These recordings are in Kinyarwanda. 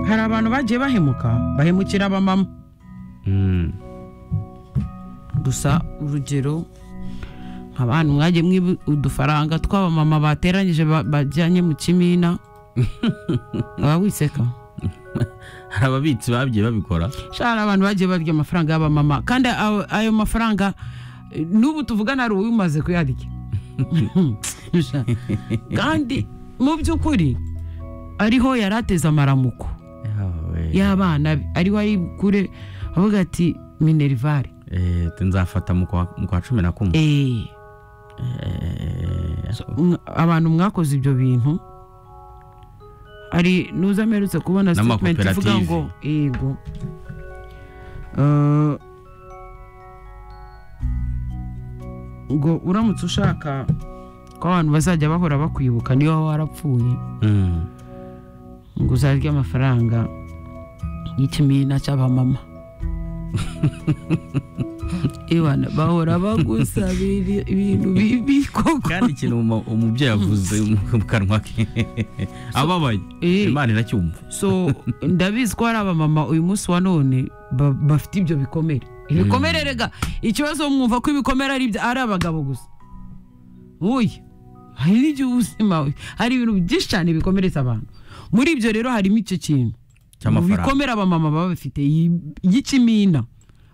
hari abantu bagiye bahemuka bahemukira abamama Mm. gusa urugero nk'abantu mwagiye mwiba udufaranga tw'abamama bateranyije ba- bajyanye mu kimina waba wiseka hari ababitsi bagiye babikora shara abantu bagiye barya amafaranga y'abamama kandi ayo- ayo mafaranga eh, n'ubu tuvugana hari uwimaze kuyarya Sha. kandi mu by'ukuri ariho yari ateze amaramuko y'abana be ariho ari kure avuga ati minerivare Eh, nzafata mu kwa mu kwa cumi na kumwe Eh, Eh, mwa- abantu mwakoze ibyo bintu hari nuza mperutse kubona statement N'amakoperative. ivuga ngo yego Eh, ngo uramutse ushaka ko abantu bazajya bahora bakwibuka niba warapfuye mm. ngo uzarye amafaranga y'ikimina cy'abamama Iwana bahora bagusabira ibintu bibi koko kandi ikintu umu- umubyeyi avuze mu kanwa ke ababaye Eh. imana iracyumva so ndabizi ko hari abamama uyu munsi wa none ba- bafite ibyo bikomere ibikomere rega ikibazo mwumva ko ibikomere ari ibya- ari abagabo gusa wowe hari n'igihe ubuzima we- hari ibintu byinshi cyane bikomeretsa abantu muri ibyo rero harimo icyo kintu Cy'amafaranga. bikomere abamama baba bafite yi- y'ikimina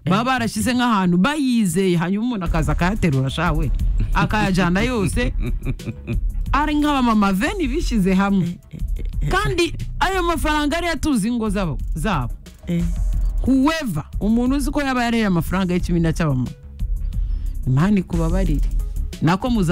baba barashyize nk'ahantu bayizeye hanyuma umuntu akaza akayaterura shawe akayajyana yose ari nk'abamama veni bishyize hamwe kandi ayo mafaranga ariyo atuza ingo zabo zabo huweva umuntu uzi ko yaba yareye amafaranga y'ikimina cy'abamama imana ikubabarire nako muza